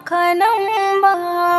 haka nan ba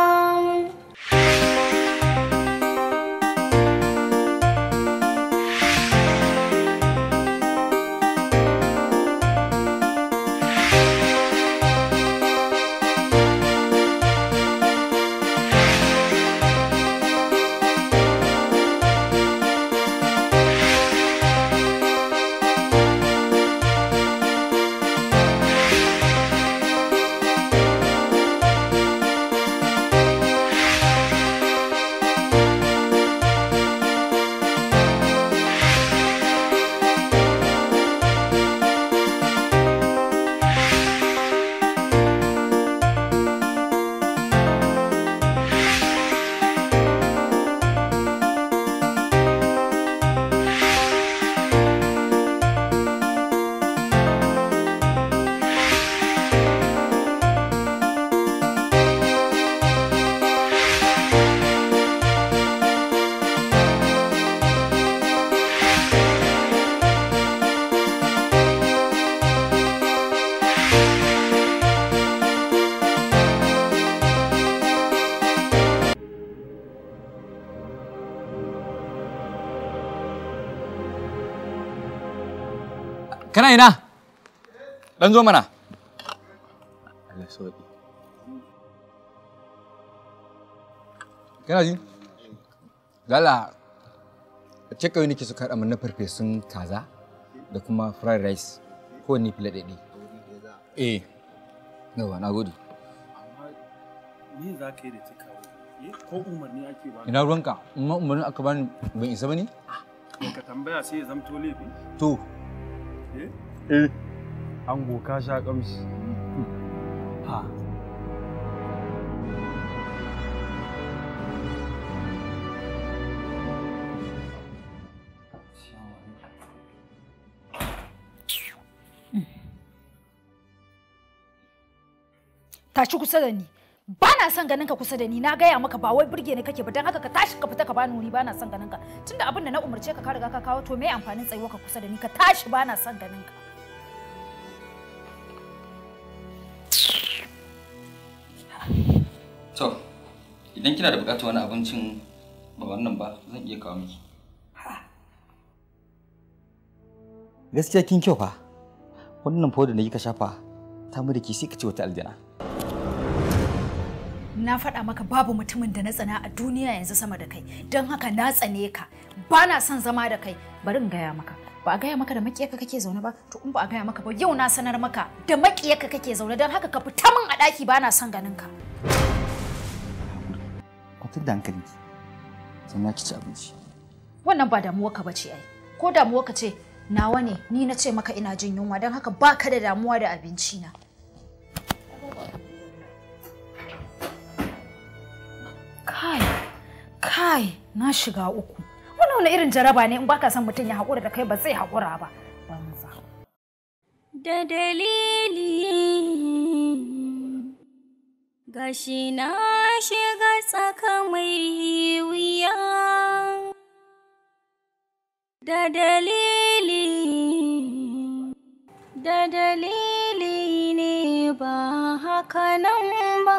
Kana ina? Dan zo mana. Allah sauki. Kana ji? Gala, ce kawai nake su kaɗa mana farfesun kaza da kuma fried rice ko ni fila ɗaiɗi. Eh, yawa na gode. Me za ka yi da cikawa? Ko umarni ake ba? Ina ruwanka, amma umarnin aka bani ban isa ba ne? Ka tambaya sai ya zamto laifi? To, Eh? eh, Ango ka sha kamshi. ha. tashi kusa da ni ba na son ganin ka kusa da ni na gaya maka ba wai burge ni kake ba dan haka ka tashi ka fita ka bani wuri ba na son ganin ka tunda abin da na umarce ka ka riga ka kawo to me amfanin tsayuwa ka kusa da ni ka tashi ba na son ganin ka To, idan kina da buƙatar wani abincin ba wannan ba zan iya kawo miki. Gaskiya kin kyau fa. Wannan fa da na yi ka shafa ta mu da ke sai ka ce wata aljana. na faɗa maka babu mutumin da na tsana a duniya yanzu sama da kai don haka na tsane ka ba na son zama da kai bari in gaya maka ba a gaya maka da makiyarka kake zaune ba to in ba a gaya maka ba yau na sanar maka da makiyarka kake zaune don haka ka fita min a ɗaki ba na son ganin ka Kwatar da hankalinki. Sannan ki ci abinci. wannan ba damuwa ka bace ai ko damuwa ka ce nawa ne ni na ce maka ina jin yunwa don haka ba ka da damuwa da abinci na kai kai na shiga uku wannan wani irin jaraba ne in baka son mutum ya haƙura da kai ba zai haƙura ba banza da dalili gashi na shiga tsaka mai wuya da dalili da dalili ne ba haka nan ba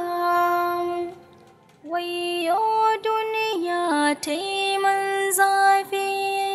wayo duniya ta yi man zafi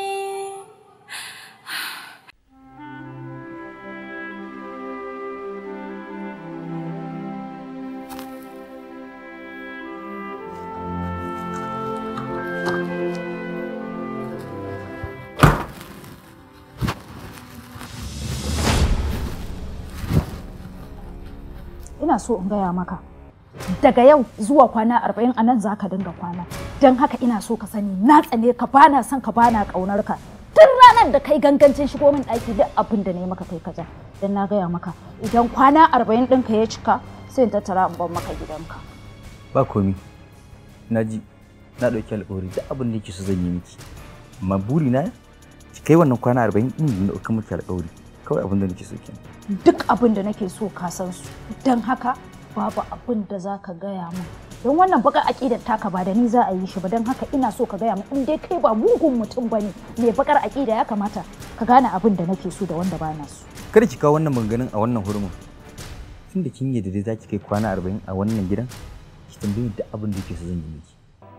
ina so in gaya maka daga yau zuwa kwana arba'in a nan za ka dinga kwana don haka ina so ka sani na tsane ka bana son ka bana ƙaunar ka tun ranar da kai gangancin shigo min ɗaki duk abin da na yi maka kai kaza don na gaya maka idan kwana arba'in ɗinka ya cika sai in tattara in bar maka gidanka Ba komi. Na ji na ɗauki alƙawari duk abin da yake so zan yi miki. Amma burina ki kai wannan kwana arba'in ɗin da na ɗauka miki alƙawari. Kawai abin da nake so kenan. duk abin da nake so ka san su don haka babu abin da za ka gaya min don wannan bakar aƙidar taka ba da ni za a yi shi ba don haka ina so ka gaya min in dai kai ba mugun mutum ba ne mai bakar aƙida ya kamata ka gane abin da nake so da wanda ba na so Kada ki kawo wannan maganganun a wannan hurumin. tun da kin yadda dai za ki kai kwana arba'in a wannan gidan ki tambayi duk abin da yake so zan yi miki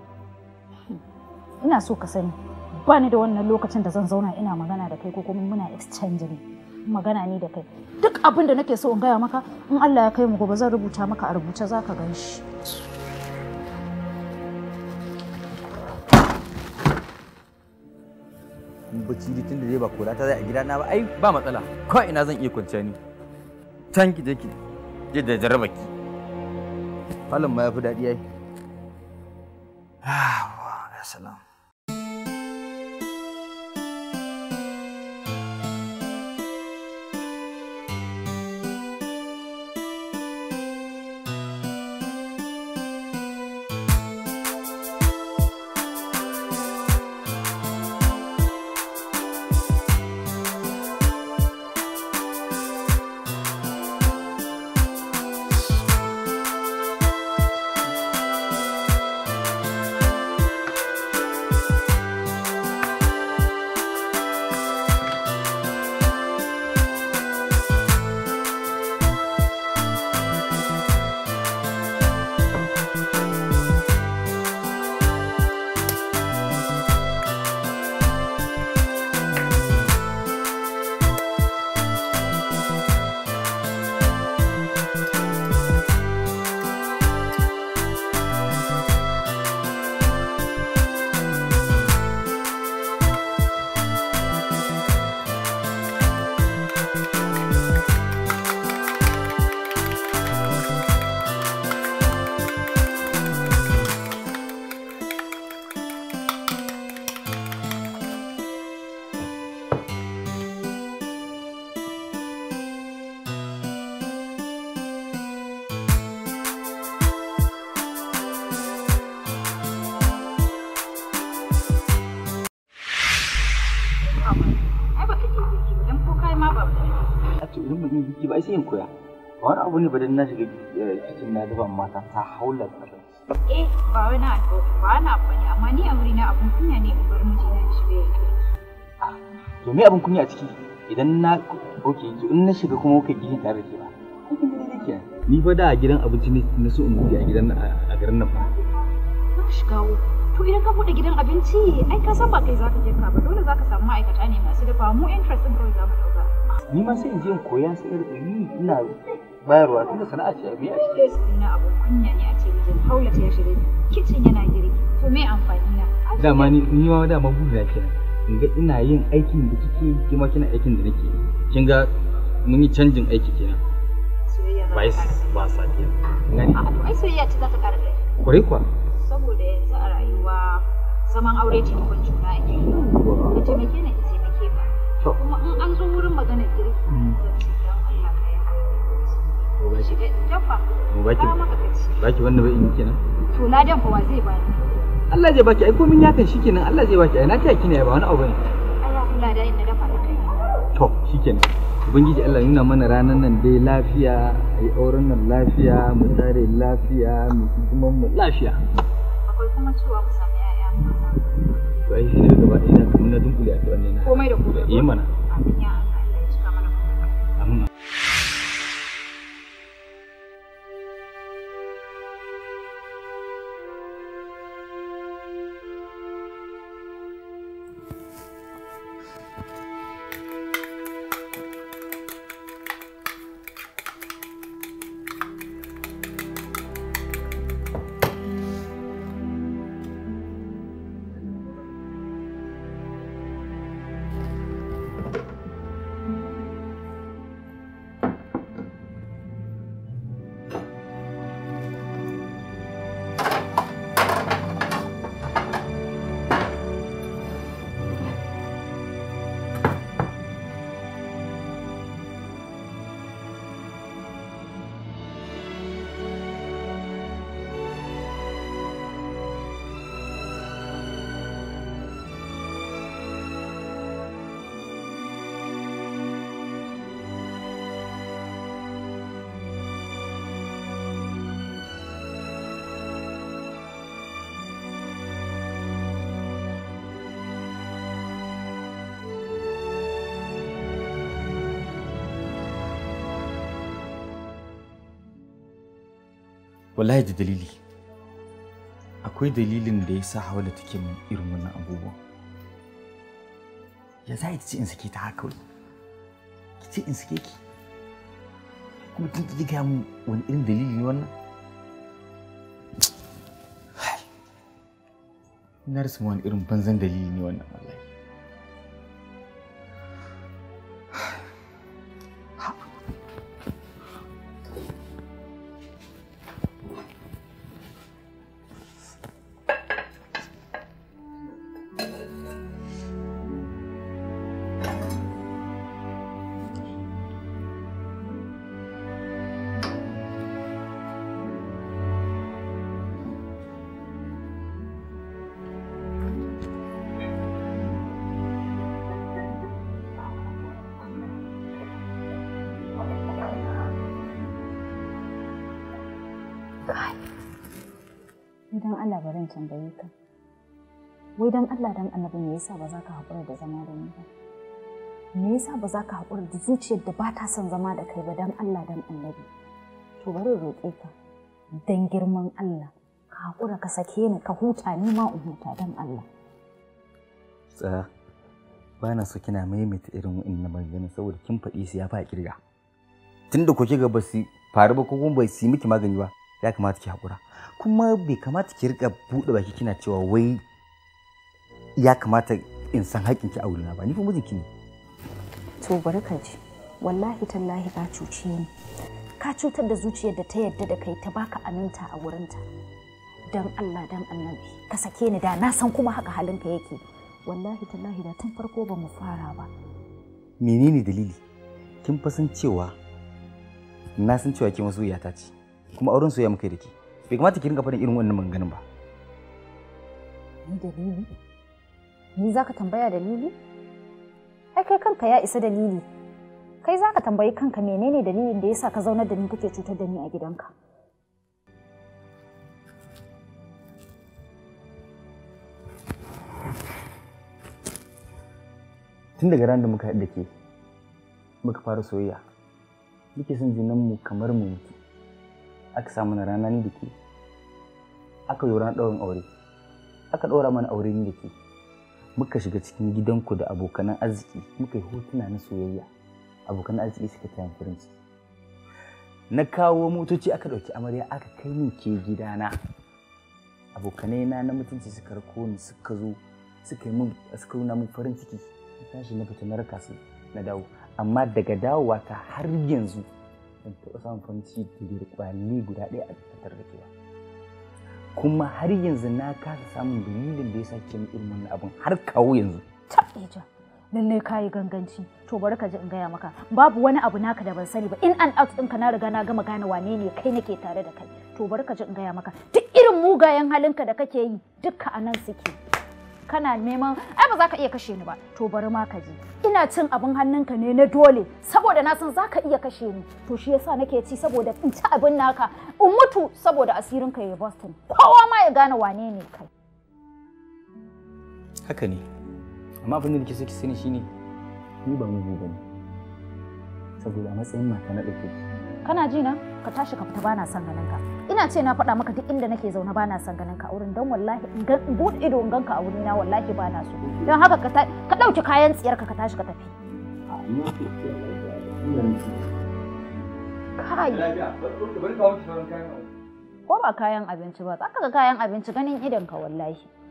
ina so ka sani ba ni da wannan lokacin da zan zauna ina magana da kai ko kuma muna exchange ne magana ni da kai duk abin da nake so in gaya maka in Allah ya kai mu gobe zan rubuta maka a rubuce za ka gan shi bacci dai tun da dai ba kora ta zai a gidana ba ai ba matsala ko ina zan iya kwanciya ni can ki je ki je da jarraba ki falon ma ya fi daɗi ai ah ya salam Ai baka iya girki ba dan ko kai ma ba a to idan ban yi biki ba ai sai in koya ba wani abu ne ba dan na shiga kicin na dafa mata ta haula da ƙasa Eh ba wani abu ba wani abu ne amma ni a wuri na abun kunya ne in bar mijina ya shiga ya girki. to me abin kunya a ciki idan na oke to in na shiga kuma kuka gishin tare da ke ba ai kin dai kenan ni fa da a gidan abinci ne na so in buɗe a gidan a garin nan fa Na shiga wo. To idan ka bude gidan abinci ai ka san ba kai zaka girka ba dole zaka samu ma'aikata ne masu dafa mu interest din kawai za mu dauka. ni ma sai in je in koya sai in rika yi ina bayarwa tunda sana'a ce a biya a ciki Ina abun kunya ne a ce mijin Haulata ya shiga kicin yana girki. To me amfani na? Ai, dama ni ni ma dama buri na kenan in ga ina yin aikin da kike yi kima kina aikin da nake yi kin ga mun yi canjin aiki kenan soyayya za ta ba ƙara ba sa kenan gani A'a to ai soyayya ce za ta ƙara ƙarfi. kwarai kuwa saboda yanzu a rayuwa zaman aure taimakon juna ake yi ka taimake ni in taimake ka To. kuma in an zo wurin maganar girki zan ce don Allah ka yi haƙuri shiga dafa mu baki ka maka kaci baki wanda bai yi kenan to ladan fa wa zai bani Allah zai baki ai komin yakan shikenan Allah zai baki ai na taya kine ba wani abu bane ai ya kula da in na dafa da kai to shikenan ubangiji Allah ya nuna mana ranar nan dai lafiya ai auren nan lafiya mu tare lafiya mu hidiman mu lafiya akwai kuma cewa mu sami ƴaƴa maza to ai shi ne gaba ɗaya na kamar na dunkule a tuwanne na komai da komai yi mana amin ya Allah Allah ya cika mana komai amin wallahi da dalili akwai dalilin da ya sa hawala take min irin wannan abubuwan ya za ki ce in sake ta haka kawai ki ce in sake ki kuma tun ki gaya mu wani irin dalili ne wannan na rasa wani irin banzan dalili ne wannan wallahi Idan Allah barin tambaye ka. Wai dan Allah dan annabi me yasa ba za ka haƙura da zama da ni ba? Me yasa ba za ka haƙura da zuciyar da ba ta son zama da kai ba dan Allah dan annabi? To bari roƙe ka dan girman Allah ka haƙura ka sake ni ka huta ni ma in huta dan Allah. tsaya ba na so kina maimaita irin wa'annan maganganun saboda kin faɗi su ya fa kirga tunda ko kiga ba su faru ba ko kuma bai su yi miki magani ba ya kamata ki haƙura kuma bai kamata ki rika buɗe baki kina cewa wai ya kamata in san haƙƙinki a wurina ba ni fa mijinki ne To bari ka ji wallahi tallahi ka cuce ni. Ka cutar da zuciyar da ta yarda da kai ta baka aminta a wurinta. Dan Allah dan annabi ka sake ni da na san kuma haka halinka yake. Wallahi tallahi da tun farko ba mu fara ba. menene dalili kin fa san cewa na san cewa ke masoyiyata ce kuma auren soyayya muka yi da ke bai kamata ki rinka faɗin irin wannan maganganun ba Ni dalili? Ni za ka tambaya dalili? Ai kai kanka ya isa dalili. Kai za ka tambayi kanka menene dalilin da yasa ka zaunar da ni kake cutar da ni a gidanka. tun daga ran da muka haɗu da ke muka fara soyayya muke son junanmu kamar mu mutu aka sa mana rana ni da ke aka yi ranar ɗaurin aure aka ɗaura mana aure ni da ke muka shiga cikin gidanku da abokanan arziki muka yi hotuna na soyayya abokanan arziki suka taya ni farin ciki na kawo motoci aka ɗauki amarya aka kai min ke gidana abokanai na na mutunci suka rako ni suka zo suka yi min suka nuna min farin ciki na tashi na fita na raka su na dawo amma daga dawowa ta har yanzu ban taɓa samun farin ciki da da kwali guda ɗaya a tattare da ke ba kuma har yanzu na kasa samun dalilin da ya sa ke min irin wannan abin har kawo yanzu Taɓeja, lallai ka yi ganganci. To bari ka ji in gaya maka, babu wani abu naka da ban sani ba. In and out ɗinka na riga na gama gane wane ne kai nake tare da kai. To bari ka ji in gaya maka, duk irin mugayen halinka da kake yi, dukka a nan suke. Kana neman, ai ba za ka iya kashe ni ba. To bari ma ka ji. Ina cin abin hannunka ne na dole, saboda na san za ka iya kashe ni. To shi yasa nake ci saboda in ci abin naka, in mutu saboda asirinka ya Boston. Kowa ma ya gane wane ne kai. haka ne amma abin da nake so ki sani shine ni ba mugu bane saboda a matsayin mata na ɗauke ki kana ji na ka tashi ka fita bana son ganin ka ina ce na faɗa maka duk inda nake zaune bana son ganin ka a wurin don wallahi in ga in buɗe ido in ganka a wuri na wallahi bana so don haka ka ta- ka ɗauki kayan tsiyar ka ka tashi ka tafi kai ko ba kayan abinci ba za ka ga kayan abinci ganin idon ka wallahi